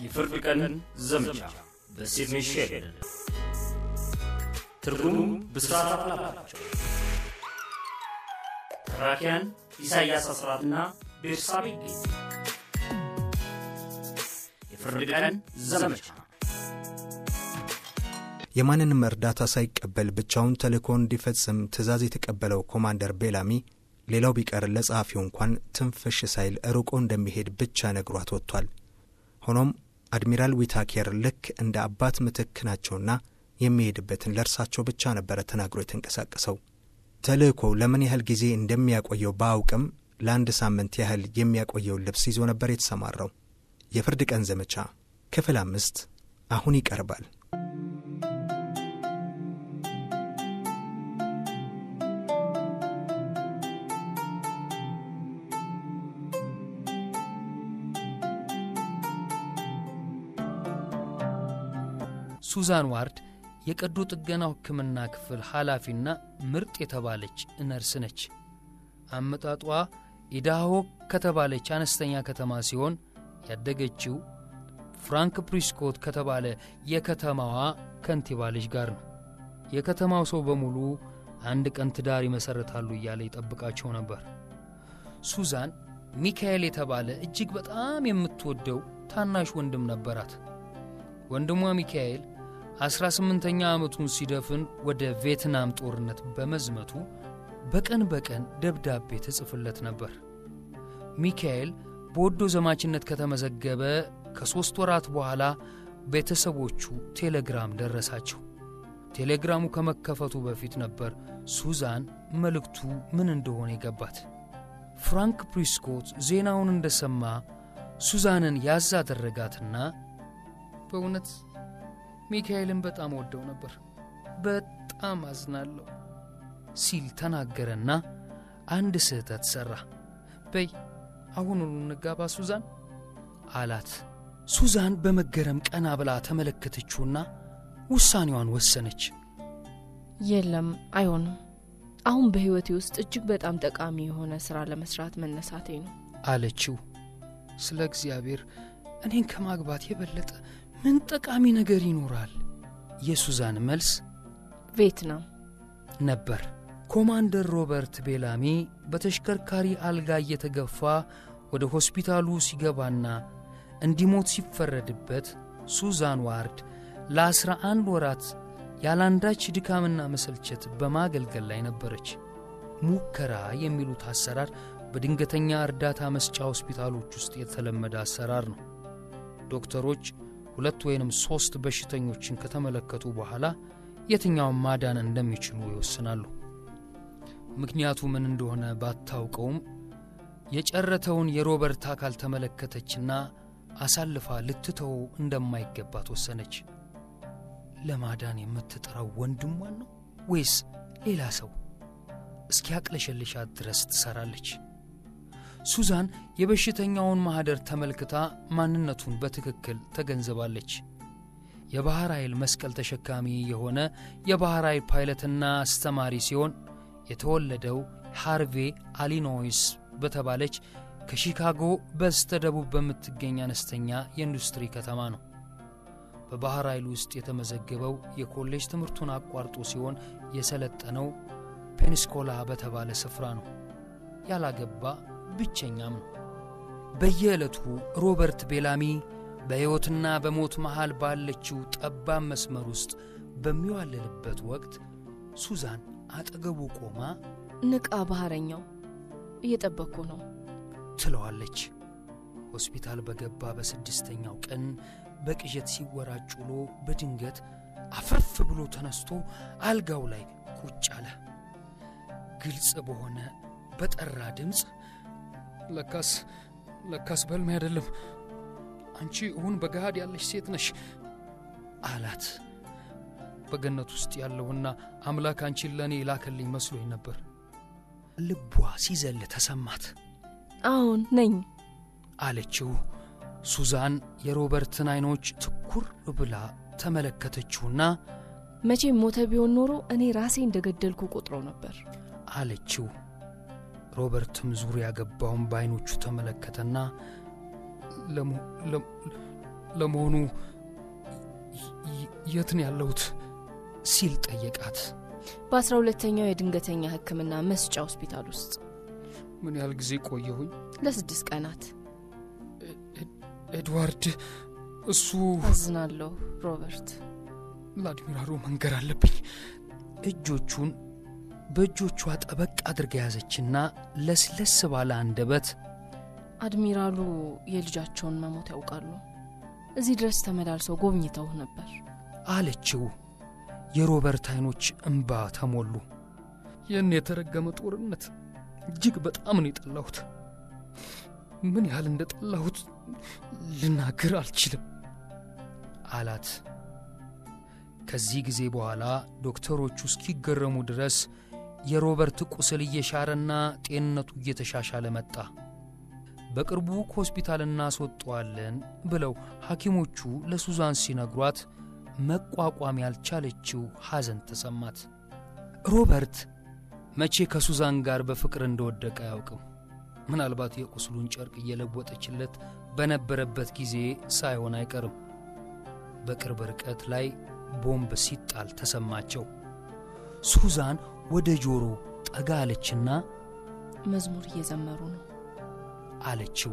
የፍርድ ቀን ዘመቻ በሲድኒ ሼልደን ትርጉሙ ብስራት አፍላባቸው ተራኪያን ኢሳይያስ አስራትና ቤርሳቤ ይገኝ የፍርድ ቀን ዘመቻ የማንንም እርዳታ ሳይቀበል ብቻውን ተልእኮ እንዲፈጽም ትእዛዝ የተቀበለው ኮማንደር ቤላሚ ሌላው ቢቀር ለጸሐፊው እንኳን ትንፍሽ ሳይል ርቆ እንደሚሄድ ብቻ ነግሯት ወጥቷል። ሆኖም አድሚራል ዊታኬር ልክ እንደ አባት ምትክ ናቸውና የሚሄድበትን ለእርሳቸው ብቻ ነበረ ተናግሮ የተንቀሳቀሰው። ተልእኮው ለምን ያህል ጊዜ እንደሚያቆየው በአውቅም ለአንድ ሳምንት ያህል የሚያቆየውን ልብስ ይዞ ነበር የተሰማራው። የፍርድ ቀን ዘመቻ ክፍል አምስት አሁን ይቀርባል። ሱዛን ዋርድ የቀዶ ጥገናው ሕክምና ክፍል ኃላፊና ምርጥ የተባለች ነርስ ነች። አመጣጧ ኢዳሆ ከተባለች አነስተኛ ከተማ ሲሆን ያደገችው ፍራንክ ፕሪስኮት ከተባለ የከተማዋ ከንቲባ ልጅ ጋር ነው። የከተማው ሰው በሙሉ አንድ ቀን ትዳር ይመሠረታሉ እያለ ይጠብቃቸው ነበር። ሱዛን ሚካኤል የተባለ እጅግ በጣም የምትወደው ታናሽ ወንድም ነበራት። ወንድሟ ሚካኤል አስራ ስምንተኛ ዓመቱን ሲደፍን ወደ ቪየትናም ጦርነት በመዝመቱ በቀን በቀን ደብዳቤ ትጽፍለት ነበር። ሚካኤል በወዶ ዘማችነት ከተመዘገበ ከሦስት ወራት በኋላ ቤተሰቦቹ ቴሌግራም ደረሳቸው። ቴሌግራሙ ከመከፈቱ በፊት ነበር ሱዛን መልእክቱ ምን እንደሆነ የገባት። ፍራንክ ፕሪስኮት ዜናውን እንደሰማ ሱዛንን ያዝ አደረጋትና በእውነት ሚካኤልን በጣም ወደው ነበር፣ በጣም አዝናለሁ ሲል ተናገረና አንድ ስህተት ሠራ። በይ አሁኑኑ እንጋባ ሱዛን አላት። ሱዛን በመገረም ቀና ብላ ተመለከተችውና ውሳኔዋን ወሰነች። የለም አይሆንም። አሁን በሕይወቴ ውስጥ እጅግ በጣም ጠቃሚ የሆነ ሥራ ለመሥራት መነሳቴ ነው አለችው። ስለ እግዚአብሔር እኔን ከማግባት የበለጠ ምን ጠቃሚ ነገር ይኖራል? የሱዛን መልስ ቪየትናም ነበር። ኮማንደር ሮበርት ቤላሚ በተሽከርካሪ አልጋ እየተገፋ ወደ ሆስፒታሉ ሲገባና እንዲሞት ሲፈረድበት ሱዛን ዋርድ ለአስራ አንድ ወራት ያላንዳች ድካምና መሰልቸት በማገልገል ላይ ነበረች። ሙከራ የሚሉት አሰራር በድንገተኛ እርዳታ መስጫ ሆስፒታሎች ውስጥ የተለመደ አሰራር ነው። ዶክተሮች ሁለት ወይንም ሦስት በሽተኞችን ከተመለከቱ በኋላ የትኛውን ማዳን እንደሚችሉ ይወስናሉ። ምክንያቱ ምን እንደሆነ ባታውቀውም የጨረተውን የሮበርት አካል ተመለከተችና አሳልፋ ልትተወው እንደማይገባት ወሰነች። ለማዳን የምትጥረው ወንድሟን ነው ወይስ ሌላ ሰው? እስኪያቅለሸልሻት ድረስ ትሠራለች። ሱዛን የበሽተኛውን ማኅደር ተመልክታ ማንነቱን በትክክል ተገንዝባለች። የባሕር ኃይል መስቀል ተሸካሚ የሆነ የባሕር ኃይል ፓይለትና አስተማሪ ሲሆን የተወለደው ሃርቬ አሊኖይስ በተባለች ከሺካጎ በስተ ደቡብ በምትገኝ አነስተኛ የኢንዱስትሪ ከተማ ነው። በባሕር ኃይል ውስጥ የተመዘገበው የኮሌጅ ትምህርቱን አቋርጦ ሲሆን የሰለጠነው ፔንስኮላ በተባለ ስፍራ ነው። ያላገባ ብቸኛም ነው። በየዕለቱ ሮበርት ቤላሚ በሕይወትና በሞት መሃል ባለችው ጠባብ መስመር ውስጥ በሚዋልልበት ወቅት ሱዛን አጠገቡ ቆማ ንቃ፣ ባህረኛው እየጠበቅኩ ነው ትለዋለች። ሆስፒታል በገባ በስድስተኛው ቀን በቅዠት ሲወራጭ ውሎ በድንገት አፈፍ ብሎ ተነስቶ አልጋው ላይ ቁጭ አለ። ግልጽ በሆነ በጠራ ድምፅ ለካስ ለካስ በልሜ አይደለም፣ አንቺ እውን በገሃድ ያለሽ ሴት ነሽ አላት። በገነት ውስጥ ያለውና አምላክ አንቺን ለእኔ ላከልኝ መስሎኝ ነበር። ልቧ ሲዘል ተሰማት። አሁን ነኝ አለችው። ሱዛን የሮበርትን ዐይኖች ትኩር ብላ ተመለከተችውና መቼም ሞተ ቢሆን ኖሮ እኔ ራሴ እንደገደልኩ ቆጥሮ ነበር አለችው። ሮበርትም ዙሪያ ገባውን በዐይኖቹ ተመለከተና ለመሆኑ የት ነው ያለሁት ሲል ጠየቃት። በአስራ ሁለተኛው የድንገተኛ ሕክምና መስጫ ሆስፒታል ውስጥ ምን ያህል ጊዜ ቆየሁኝ? ለስድስት ቀናት። ኤድዋርድ፣ እሱ አዝናለሁ ሮበርት። ለአድሚራሉ መንገር አለብኝ። እጆቹን በእጆቿ ጠበቅ አድርጋ ያዘችና ለስለስ ባለ አንደበት አድሚራሉ የልጃቸውን መሞት ያውቃሉ። እዚህ ድረስ ተመላልሰው ጎብኝተው ነበር አለችው። የሮበርት አይኖች እምባ ተሞሉ። ይህን የተረገመ ጦርነት እጅግ በጣም ነው የጠላሁት። ምን ያህል እንደ ጠላሁት ልናገር አልችልም አላት። ከዚህ ጊዜ በኋላ ዶክተሮቹ እስኪገረሙ ድረስ የሮበርት ቁስል እየሻረና ጤንነቱ እየተሻሻለ መጣ። በቅርቡ ከሆስፒታል እናስወጠዋለን ብለው ሐኪሞቹ ለሱዛን ሲነግሯት መቋቋም ያልቻለችው ሐዘን ተሰማት። ሮበርት መቼ ከሱዛን ጋር በፍቅር እንደወደቀ አያውቅም። ምናልባት የቁስሉን ጨርቅ እየለወጠችለት በነበረበት ጊዜ ሳይሆን አይቀርም። በቅርብ ርቀት ላይ ቦምብ ሲጣል ተሰማቸው። ሱዛን ወደ ጆሮ ጠጋ አለችና መዝሙር እየዘመሩ ነው አለችው።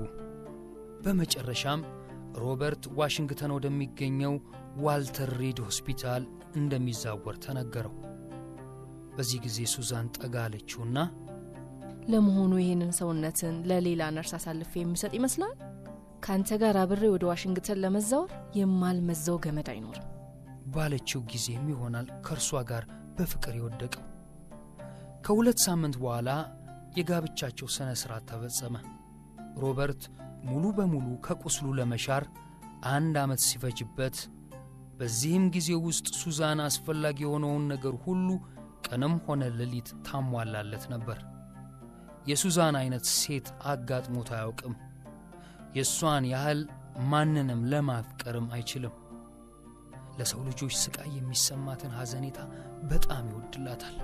በመጨረሻም ሮበርት ዋሽንግተን ወደሚገኘው ዋልተር ሪድ ሆስፒታል እንደሚዛወር ተነገረው። በዚህ ጊዜ ሱዛን ጠጋ አለችውና ለመሆኑ ይህንን ሰውነትን ለሌላ ነርስ አሳልፌ የሚሰጥ ይመስላል? ከአንተ ጋር አብሬ ወደ ዋሽንግተን ለመዛወር የማልመዛው ገመድ አይኖርም ባለችው ጊዜም ይሆናል ከእርሷ ጋር በፍቅር የወደቀው። ከሁለት ሳምንት በኋላ የጋብቻቸው ሥነ ሥርዓት ተፈጸመ። ሮበርት ሙሉ በሙሉ ከቁስሉ ለመሻር አንድ ዓመት ሲፈጅበት፣ በዚህም ጊዜ ውስጥ ሱዛን አስፈላጊ የሆነውን ነገር ሁሉ ቀንም ሆነ ሌሊት ታሟላለት ነበር። የሱዛን አይነት ሴት አጋጥሞት አያውቅም። የእሷን ያህል ማንንም ለማፍቀርም አይችልም። ለሰው ልጆች ስቃይ የሚሰማትን ሐዘኔታ በጣም ይወድላታል።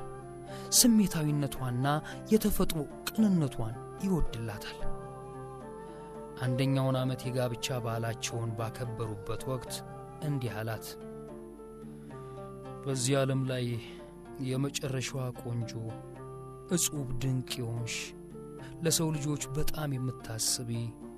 ስሜታዊነቷና የተፈጥሮ ቅንነቷን ይወድላታል። አንደኛውን ዓመት የጋብቻ በዓላቸውን ባከበሩበት ወቅት እንዲህ አላት። በዚህ ዓለም ላይ የመጨረሻዋ ቆንጆ እጹብ ድንቅ የሆንሽ ለሰው ልጆች በጣም የምታስቢ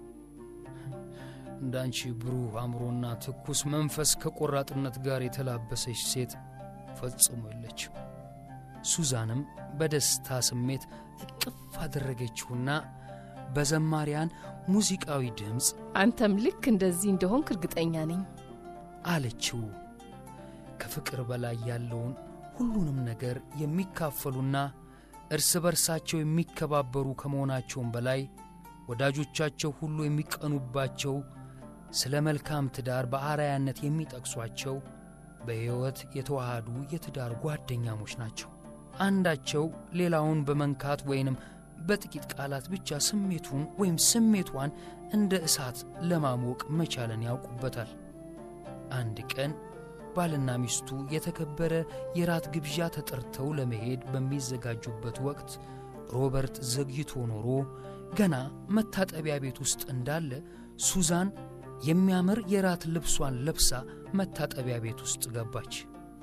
እንዳንቺ ብሩህ አእምሮና ትኩስ መንፈስ ከቆራጥነት ጋር የተላበሰች ሴት ፈጽሞ የለችም። ሱዛንም በደስታ ስሜት እቅፍ አደረገችውና በዘማሪያን ሙዚቃዊ ድምፅ አንተም ልክ እንደዚህ እንደሆንክ እርግጠኛ ነኝ አለችው። ከፍቅር በላይ ያለውን ሁሉንም ነገር የሚካፈሉና እርስ በርሳቸው የሚከባበሩ ከመሆናቸውም በላይ ወዳጆቻቸው ሁሉ የሚቀኑባቸው ስለ መልካም ትዳር በአርአያነት የሚጠቅሷቸው በሕይወት የተዋሃዱ የትዳር ጓደኛሞች ናቸው። አንዳቸው ሌላውን በመንካት ወይንም በጥቂት ቃላት ብቻ ስሜቱን ወይም ስሜቷን እንደ እሳት ለማሞቅ መቻልን ያውቁበታል። አንድ ቀን ባልና ሚስቱ የተከበረ የራት ግብዣ ተጠርተው ለመሄድ በሚዘጋጁበት ወቅት ሮበርት ዘግይቶ ኖሮ ገና መታጠቢያ ቤት ውስጥ እንዳለ ሱዛን የሚያምር የራት ልብሷን ለብሳ መታጠቢያ ቤት ውስጥ ገባች።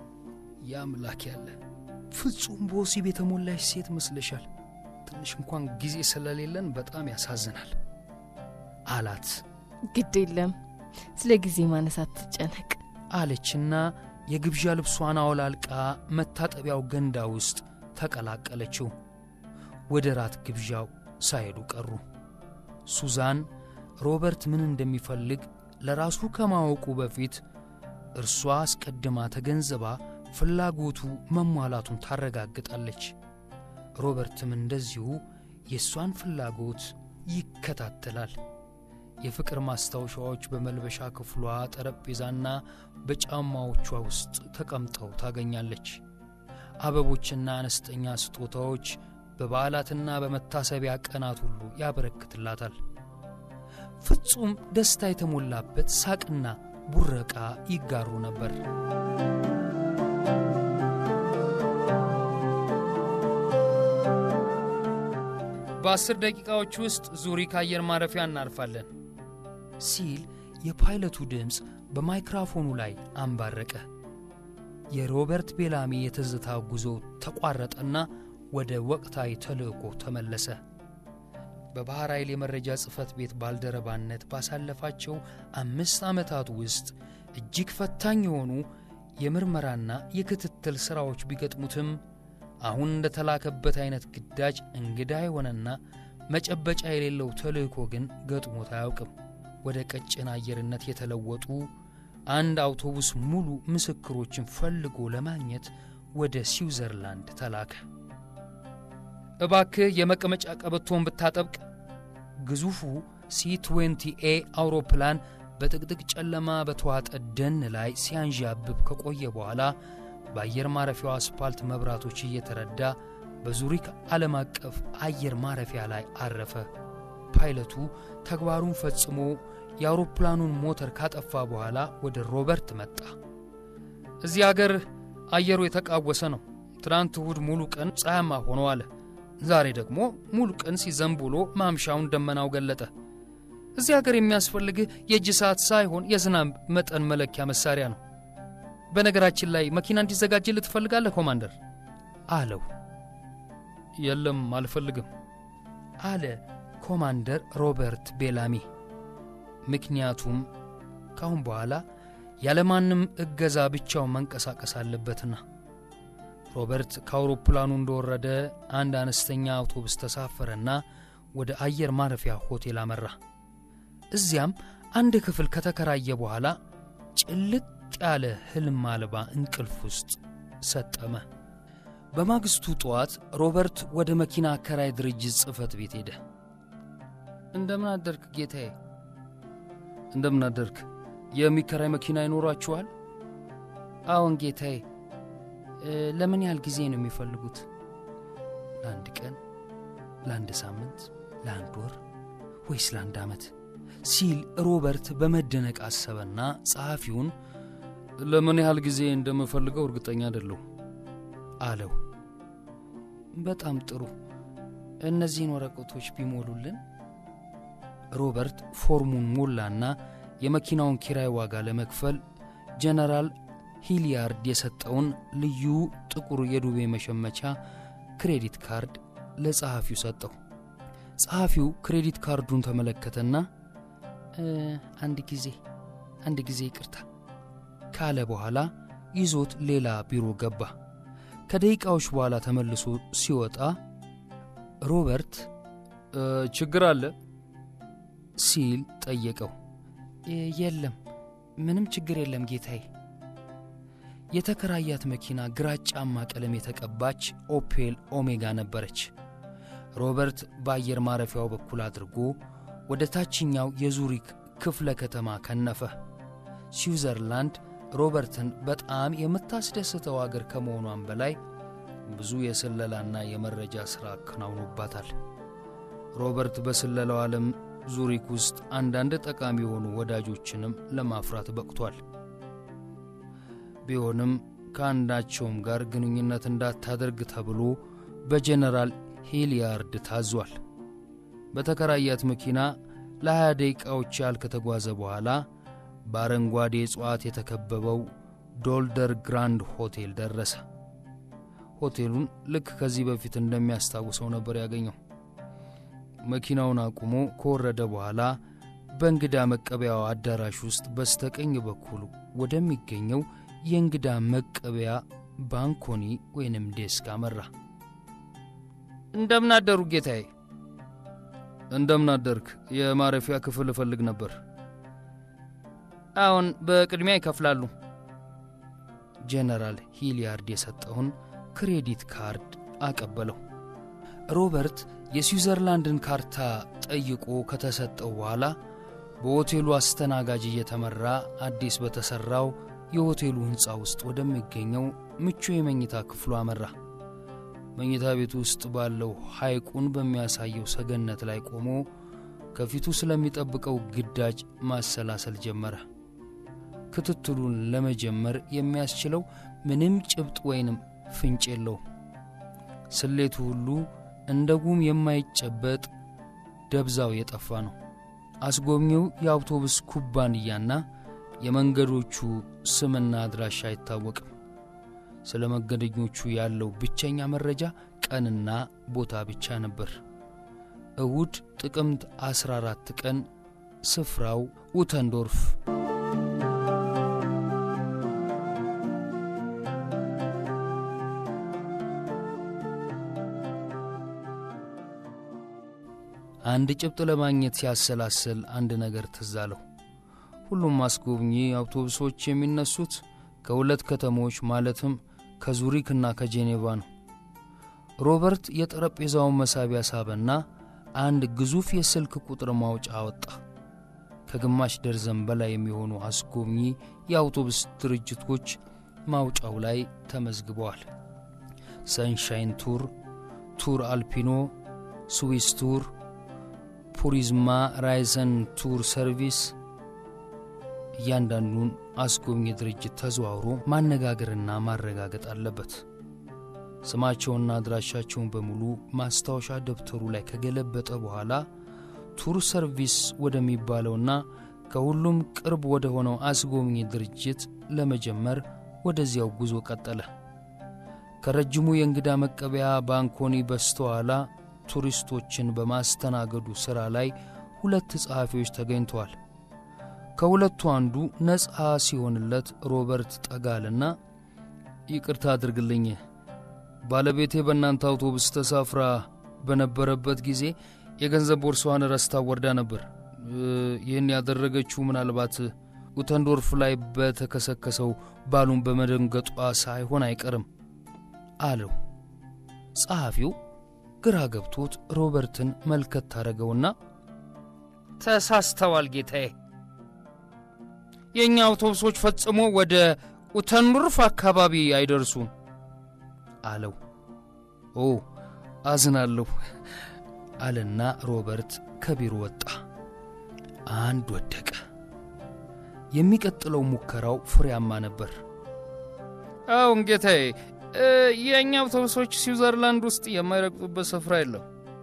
ያምላክ ያለ ፍጹም በወሲብ የተሞላሽ ሴት መስለሻል። ትንሽ እንኳን ጊዜ ስለሌለን በጣም ያሳዝናል አላት። ግድ የለም ስለ ጊዜ ማነሳት ትጨነቅ አለችና የግብዣ ልብሷን አውላልቃ መታጠቢያው ገንዳ ውስጥ ተቀላቀለችው። ወደ ራት ግብዣው ሳይሄዱ ቀሩ። ሱዛን ሮበርት ምን እንደሚፈልግ ለራሱ ከማወቁ በፊት እርሷ አስቀድማ ተገንዝባ ፍላጎቱ መሟላቱን ታረጋግጣለች። ሮበርትም እንደዚሁ የእሷን ፍላጎት ይከታተላል። የፍቅር ማስታወሻዎች በመልበሻ ክፍሏ ጠረጴዛና በጫማዎቿ ውስጥ ተቀምጠው ታገኛለች። አበቦችና አነስተኛ ስጦታዎች በበዓላትና በመታሰቢያ ቀናት ሁሉ ያበረክትላታል። ፍጹም ደስታ የተሞላበት ሳቅና ቡረቃ ይጋሩ ነበር። በአስር ደቂቃዎች ውስጥ ዙሪክ አየር ማረፊያ እናርፋለን ሲል የፓይለቱ ድምፅ በማይክራፎኑ ላይ አንባረቀ። የሮበርት ቤላሚ የትዝታ ጉዞ ተቋረጠና ወደ ወቅታዊ ተልእኮ ተመለሰ። በባሕር ኃይል የመረጃ ጽሕፈት ቤት ባልደረባነት ባሳለፋቸው አምስት ዓመታት ውስጥ እጅግ ፈታኝ የሆኑ የምርመራና የክትትል ሥራዎች ቢገጥሙትም አሁን እንደተላከበት አይነት ግዳጅ እንግዳ የሆነና መጨበጫ የሌለው ተልእኮ ግን ገጥሞት አያውቅም። ወደ ቀጭን አየርነት የተለወጡ አንድ አውቶቡስ ሙሉ ምስክሮችን ፈልጎ ለማግኘት ወደ ስዊዘርላንድ ተላከ። እባክህ የመቀመጫ ቀበቶን ብታጠብቅ። ግዙፉ ሲ20ኤ አውሮፕላን በጥቅጥቅ ጨለማ በተዋጠ ደን ላይ ሲያንዣብብ ከቆየ በኋላ በአየር ማረፊያው አስፓልት መብራቶች እየተረዳ በዙሪክ ዓለም አቀፍ አየር ማረፊያ ላይ አረፈ። ፓይለቱ ተግባሩን ፈጽሞ የአውሮፕላኑን ሞተር ካጠፋ በኋላ ወደ ሮበርት መጣ። እዚህ አገር አየሩ የተቃወሰ ነው። ትናንት እሁድ ሙሉ ቀን ፀሐያማ ሆኖ አለ። ዛሬ ደግሞ ሙሉ ቀን ሲዘንብ ውሎ ማምሻውን ደመናው ገለጠ። እዚህ አገር የሚያስፈልግህ የእጅ ሰዓት ሳይሆን የዝናብ መጠን መለኪያ መሳሪያ ነው። በነገራችን ላይ መኪና እንዲዘጋጅልህ ትፈልጋለህ ኮማንደር? አለው። የለም አልፈልግም አለ ኮማንደር ሮበርት ቤላሚ። ምክንያቱም ካሁን በኋላ ያለማንም እገዛ ብቻውን መንቀሳቀስ አለበትና። ሮበርት ከአውሮፕላኑ እንደወረደ አንድ አነስተኛ አውቶቡስ ተሳፈረና ወደ አየር ማረፊያ ሆቴል አመራ። እዚያም አንድ ክፍል ከተከራየ በኋላ ጭልጥ ያለ ሕልም አልባ እንቅልፍ ውስጥ ሰጠመ። በማግስቱ ጠዋት ሮበርት ወደ መኪና አከራይ ድርጅት ጽሕፈት ቤት ሄደ። እንደምን አደርክ ጌታዬ? እንደምን አደርክ። የሚከራይ መኪና ይኖራችኋል? አዎን ጌታዬ። ለምን ያህል ጊዜ ነው የሚፈልጉት? ለአንድ ቀን፣ ለአንድ ሳምንት፣ ለአንድ ወር ወይስ ለአንድ ዓመት? ሲል ሮበርት በመደነቅ አሰበና ጸሐፊውን ለምን ያህል ጊዜ እንደምፈልገው እርግጠኛ አይደለሁ አለው። በጣም ጥሩ፣ እነዚህን ወረቀቶች ቢሞሉልን። ሮበርት ፎርሙን ሞላና የመኪናውን ኪራይ ዋጋ ለመክፈል ጀነራል ሂሊያርድ የሰጠውን ልዩ ጥቁር የዱቤ መሸመቻ ክሬዲት ካርድ ለጸሐፊው ሰጠው። ጸሐፊው ክሬዲት ካርዱን ተመለከተና አንድ ጊዜ አንድ ጊዜ ይቅርታ ካለ በኋላ ይዞት ሌላ ቢሮ ገባ። ከደቂቃዎች በኋላ ተመልሶ ሲወጣ ሮበርት ችግር አለ ሲል ጠየቀው። የለም፣ ምንም ችግር የለም ጌታዬ። የተከራያት መኪና ግራጫማ ቀለም የተቀባች ኦፔል ኦሜጋ ነበረች። ሮበርት በአየር ማረፊያው በኩል አድርጎ ወደ ታችኛው የዙሪክ ክፍለ ከተማ ከነፈ። ስዊዘርላንድ ሮበርትን በጣም የምታስደስተው አገር ከመሆኗም በላይ ብዙ የስለላና የመረጃ ሥራ አከናውኖባታል። ሮበርት በስለላው ዓለም ዙሪክ ውስጥ አንዳንድ ጠቃሚ የሆኑ ወዳጆችንም ለማፍራት በቅቷል። ቢሆንም ከአንዳቸውም ጋር ግንኙነት እንዳታደርግ ተብሎ በጀነራል ሂሊያርድ ታዟል። በተከራያት መኪና ለ20 ደቂቃዎች ያህል ከተጓዘ በኋላ በአረንጓዴ እጽዋት የተከበበው ዶልደር ግራንድ ሆቴል ደረሰ። ሆቴሉን ልክ ከዚህ በፊት እንደሚያስታውሰው ነበር ያገኘው። መኪናውን አቁሞ ከወረደ በኋላ በእንግዳ መቀበያው አዳራሽ ውስጥ በስተቀኝ በኩል ወደሚገኘው የእንግዳ መቀበያ ባንኮኒ ወይንም ዴስክ አመራ። እንደምን አደሩ ጌታዬ። እንደምን አደርክ። የማረፊያ ክፍል እፈልግ ነበር። አሁን በቅድሚያ ይከፍላሉ። ጄኔራል ሂሊያርድ የሰጠውን ክሬዲት ካርድ አቀበለው። ሮበርት የስዊዘርላንድን ካርታ ጠይቆ ከተሰጠው በኋላ በሆቴሉ አስተናጋጅ እየተመራ አዲስ በተሠራው የሆቴሉ ሕንፃ ውስጥ ወደሚገኘው ምቹ የመኝታ ክፍሉ አመራ። መኝታ ቤቱ ውስጥ ባለው ሐይቁን በሚያሳየው ሰገነት ላይ ቆሞ ከፊቱ ስለሚጠብቀው ግዳጅ ማሰላሰል ጀመረ። ክትትሉን ለመጀመር የሚያስችለው ምንም ጭብጥ ወይንም ፍንጭ የለውም። ስሌቱ ሁሉ እንደ ጉም የማይጨበጥ ደብዛው የጠፋ ነው። አስጎብኚው የአውቶቡስ ኩባንያና የመንገዶቹ ስምና አድራሻ አይታወቅም። ስለ መንገደኞቹ ያለው ብቸኛ መረጃ ቀንና ቦታ ብቻ ነበር። እሁድ ጥቅምት 14 ቀን ስፍራው ኡተንዶርፍ። አንድ ጭብጥ ለማግኘት ሲያሰላስል አንድ ነገር ትዝ አለው። ሁሉም አስጎብኚ አውቶቡሶች የሚነሱት ከሁለት ከተሞች ማለትም ከዙሪክና ከጄኔቫ ነው። ሮበርት የጠረጴዛውን መሳቢያ ሳበና አንድ ግዙፍ የስልክ ቁጥር ማውጫ አወጣ። ከግማሽ ደርዘን በላይ የሚሆኑ አስጎብኚ የአውቶቡስ ድርጅቶች ማውጫው ላይ ተመዝግበዋል። ሰንሻይን ቱር፣ ቱር አልፒኖ፣ ስዊስ ቱር፣ ፑሪዝማ ራይዘን ቱር ሰርቪስ። እያንዳንዱን አስጎብኚ ድርጅት ተዘዋውሮ ማነጋገርና ማረጋገጥ አለበት። ስማቸውና አድራሻቸውን በሙሉ ማስታወሻ ደብተሩ ላይ ከገለበጠ በኋላ ቱር ሰርቪስ ወደሚባለውና ከሁሉም ቅርብ ወደ ሆነው አስጎብኚ ድርጅት ለመጀመር ወደዚያው ጉዞ ቀጠለ። ከረጅሙ የእንግዳ መቀበያ ባንኮኒ በስተኋላ ቱሪስቶችን በማስተናገዱ ሥራ ላይ ሁለት ጸሐፊዎች ተገኝተዋል። ከሁለቱ አንዱ ነፃ ሲሆንለት ሮበርት ጠጋልና ይቅርታ አድርግልኝ፣ ባለቤቴ በእናንተ አውቶቡስ ተሳፍራ በነበረበት ጊዜ የገንዘብ ቦርሳዋን ረስታ ወርዳ ነበር። ይህን ያደረገችው ምናልባት ኡተንዶርፍ ላይ በተከሰከሰው ባሉን በመደንገጧ ሳይሆን አይቀርም አለው። ጸሐፊው ግራ ገብቶት ሮበርትን መልከት ታደረገውና ተሳስተዋል ጌታዬ፣ የእኛ አውቶቡሶች ፈጽሞ ወደ ኡተንዶርፍ አካባቢ አይደርሱም አለው። ኦ አዝናለሁ አለና ሮበርት ከቢሮ ወጣ። አንድ ወደቀ። የሚቀጥለው ሙከራው ፍሬያማ ነበር። አዎን ጌታዬ፣ የእኛ አውቶቡሶች ስዊዘርላንድ ውስጥ የማይረግጡበት ስፍራ የለም።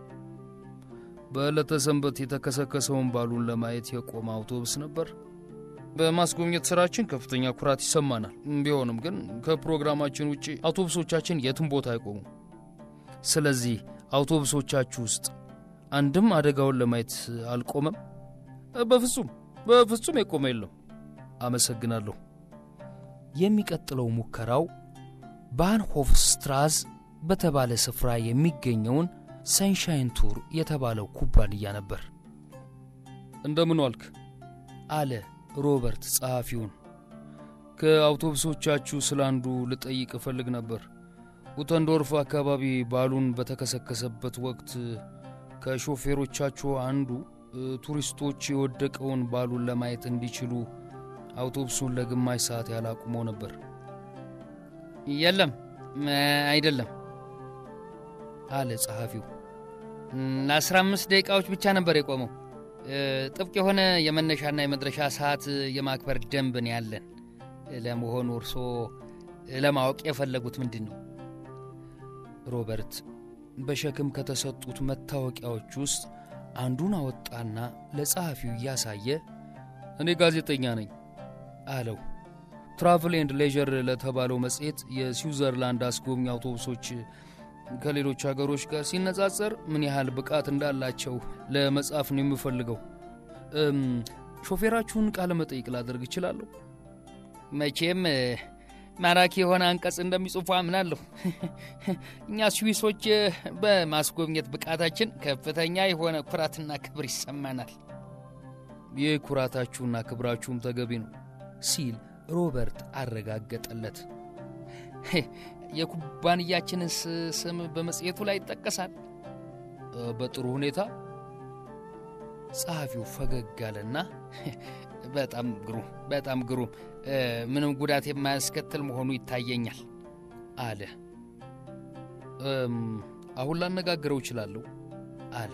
በዕለተ ሰንበት የተከሰከሰውን ባሉን ለማየት የቆመ አውቶቡስ ነበር። በማስጎብኘት ስራችን ከፍተኛ ኩራት ይሰማናል። ቢሆንም ግን ከፕሮግራማችን ውጭ አውቶቡሶቻችን የትም ቦታ አይቆሙም። ስለዚህ አውቶቡሶቻችሁ ውስጥ አንድም አደጋውን ለማየት አልቆመም? በፍጹም በፍጹም የቆመ የለም። አመሰግናለሁ። የሚቀጥለው ሙከራው ባንሆፍ ስትራዝ በተባለ ስፍራ የሚገኘውን ሰንሻይን ቱር የተባለው ኩባንያ ነበር። እንደምን ዋልክ? አለ ሮበርት ጸሐፊውን። ከአውቶቡሶቻችሁ ስለ አንዱ ልጠይቅ እፈልግ ነበር። ኡተንዶርፍ አካባቢ ባሉን በተከሰከሰበት ወቅት ከሾፌሮቻችሁ አንዱ ቱሪስቶች የወደቀውን ባሉን ለማየት እንዲችሉ አውቶቡሱን ለግማሽ ሰዓት ያህል አቁመው ነበር። የለም፣ አይደለም አለ ጸሐፊው። ለአስራ አምስት ደቂቃዎች ብቻ ነበር የቆመው። ጥብቅ የሆነ የመነሻና የመድረሻ ሰዓት የማክበር ደንብን ያለን። ለመሆኑ እርስዎ ለማወቅ የፈለጉት ምንድን ነው? ሮበርት በሸክም ከተሰጡት መታወቂያዎች ውስጥ አንዱን አወጣና ለጸሐፊው እያሳየ እኔ ጋዜጠኛ ነኝ አለው። ትራቭል ኤንድ ሌዥር ለተባለው መጽሔት የስዊዘርላንድ አስጎብኝ አውቶቡሶች ከሌሎች ሀገሮች ጋር ሲነጻጸር ምን ያህል ብቃት እንዳላቸው ለመጻፍ ነው የምፈልገው። ሾፌራችሁን ቃለ መጠይቅ ላደርግ እችላለሁ? መቼም ማራኪ የሆነ አንቀጽ እንደሚጽፉ አምናለሁ። እኛ ስዊሶች በማስጎብኘት ብቃታችን ከፍተኛ የሆነ ኩራትና ክብር ይሰማናል። ይህ ኩራታችሁና ክብራችሁም ተገቢ ነው ሲል ሮበርት አረጋገጠለት። የኩባንያችንን ስም በመጽሔቱ ላይ ይጠቀሳል። በጥሩ ሁኔታ ጸሐፊው ፈገግ አለና በጣም ግሩም በጣም ግሩም ምንም ጉዳት የማያስከትል መሆኑ ይታየኛል አለ። አሁን ላነጋግረው እችላለሁ አለ።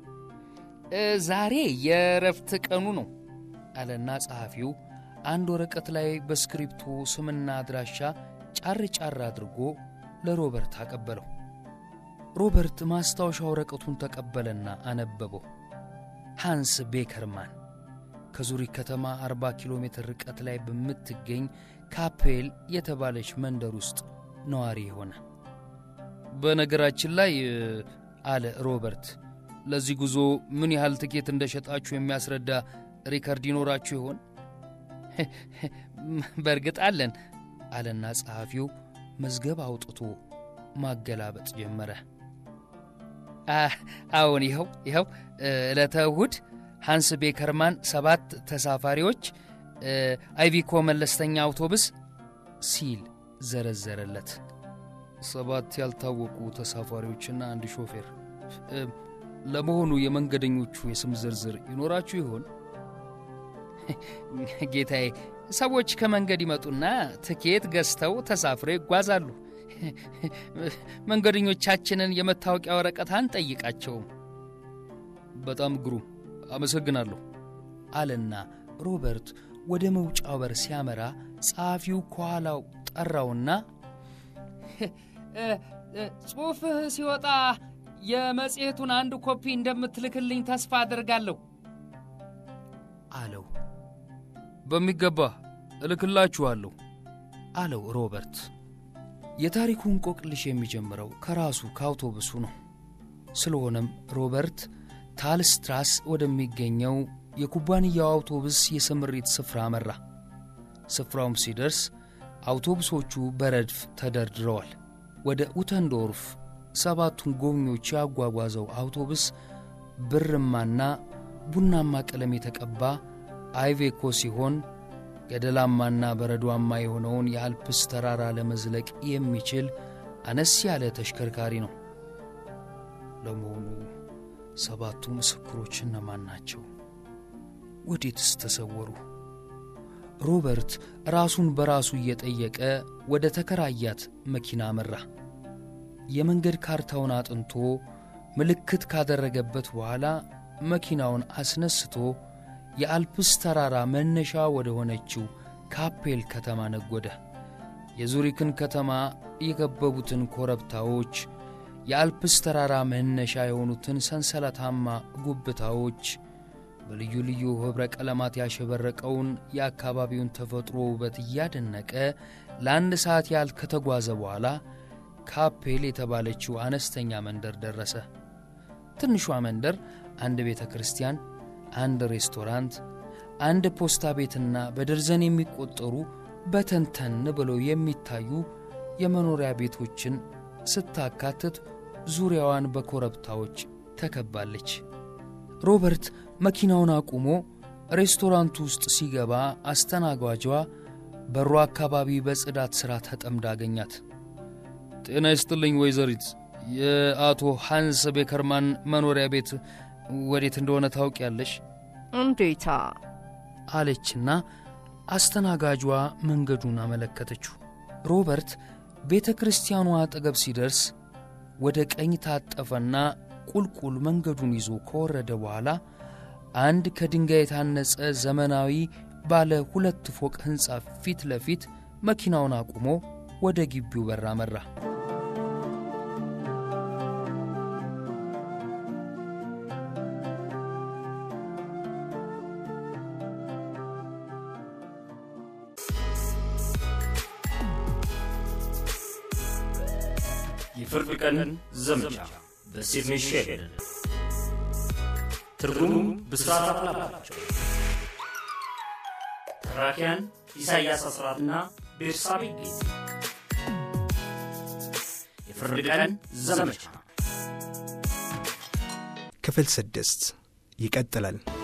ዛሬ የእረፍት ቀኑ ነው አለና ጸሐፊው አንድ ወረቀት ላይ በስክሪፕቶ ስምና አድራሻ ጫር ጫር አድርጎ ለሮበርት አቀበለው። ሮበርት ማስታወሻ ወረቀቱን ተቀበለና አነበበው። ሃንስ ቤከርማን ከዙሪክ ከተማ 40 ኪሎ ሜትር ርቀት ላይ በምትገኝ ካፔል የተባለች መንደር ውስጥ ነዋሪ የሆነ በነገራችን ላይ አለ ሮበርት ለዚህ ጉዞ ምን ያህል ትኬት እንደሸጣችሁ የሚያስረዳ ሪከርድ ይኖራችሁ ይሆን በእርግጥ አለን አለና ጸሐፊው መዝገብ አውጥቶ ማገላበጥ ጀመረ አዎን ይኸው ይኸው ዕለተ እሁድ ሃንስ ቤከርማን ሰባት ተሳፋሪዎች አይቪኮ መለስተኛ አውቶቡስ ሲል ዘረዘረለት ሰባት ያልታወቁ ተሳፋሪዎችና አንድ ሾፌር ለመሆኑ የመንገደኞቹ የስም ዝርዝር ይኖራችሁ ይሆን ጌታዬ ሰዎች ከመንገድ ይመጡና ትኬት ገዝተው ተሳፍረው ይጓዛሉ መንገደኞቻችንን የመታወቂያ ወረቀት አንጠይቃቸውም በጣም ግሩም አመሰግናለሁ አለና ሮበርት ወደ መውጫው በር ሲያመራ ጸሐፊው ከኋላው ጠራውና ጽሑፍህ ሲወጣ የመጽሔቱን አንድ ኮፒ እንደምትልክልኝ ተስፋ አድርጋለሁ አለው በሚገባ እልክላችኋለሁ አለው ሮበርት የታሪኩ እንቆቅልሽ የሚጀምረው ከራሱ ከአውቶቡሱ ነው ስለሆነም ሮበርት ታልስትራስ ወደሚገኘው የኩባንያው አውቶቡስ የስምሪት ስፍራ አመራ ስፍራውም ሲደርስ አውቶቡሶቹ በረድፍ ተደርድረዋል ወደ ኡተንዶርፍ ሰባቱን ጎብኚዎች ያጓጓዘው አውቶቡስ ብርማና ቡናማ ቀለም የተቀባ አይቬኮ ሲሆን ገደላማና በረዷማ የሆነውን የአልፕስ ተራራ ለመዝለቅ የሚችል አነስ ያለ ተሽከርካሪ ነው ለመሆኑ ሰባቱ ምስክሮች እነማን ናቸው ወዴትስ ተሰወሩ ሮበርት ራሱን በራሱ እየጠየቀ ወደ ተከራያት መኪና አመራ የመንገድ ካርታውን አጥንቶ ምልክት ካደረገበት በኋላ መኪናውን አስነስቶ የአልፕስ ተራራ መነሻ ወደ ሆነችው ካፔል ከተማ ነጎደ የዙሪክን ከተማ የከበቡትን ኮረብታዎች የአልፕስ ተራራ መነሻ የሆኑትን ሰንሰለታማ ጉብታዎች በልዩ ልዩ ኅብረ ቀለማት ያሸበረቀውን የአካባቢውን ተፈጥሮ ውበት እያደነቀ ለአንድ ሰዓት ያህል ከተጓዘ በኋላ ካፔል የተባለችው አነስተኛ መንደር ደረሰ ትንሿ መንደር አንድ ቤተ ክርስቲያን አንድ ሬስቶራንት አንድ ፖስታ ቤትና በደርዘን የሚቆጠሩ በተንተን ብለው የሚታዩ የመኖሪያ ቤቶችን ስታካትት ዙሪያዋን በኮረብታዎች ተከባለች ሮበርት መኪናውን አቁሞ ሬስቶራንቱ ውስጥ ሲገባ አስተናጓጇ በሩ አካባቢ በጽዳት ሥራ ተጠምዳ አገኛት ጤና ይስጥልኝ ወይዘሪት የአቶ ሃንስ ቤከርማን መኖሪያ ቤት ወዴት እንደሆነ ታውቂያለሽ እንዴታ አለችና አስተናጋጇ መንገዱን አመለከተችው ሮበርት ቤተ ክርስቲያኗ አጠገብ ሲደርስ ወደ ቀኝ ታጠፈና ቁልቁል መንገዱን ይዞ ከወረደ በኋላ አንድ ከድንጋይ የታነጸ ዘመናዊ ባለ ሁለት ፎቅ ሕንፃ ፊት ለፊት መኪናውን አቁሞ ወደ ግቢው በር አመራ የፍርድ ቀን ዘመቻ በሲድኒ ሼልደን ትርጉሙም ብስራት አፍላባቸው ተራኪያን ኢሳይያስ አስራትና ቤርሳቤ ጌት የፍርድ ቀን ዘመቻ ክፍል ስድስት ይቀጥላል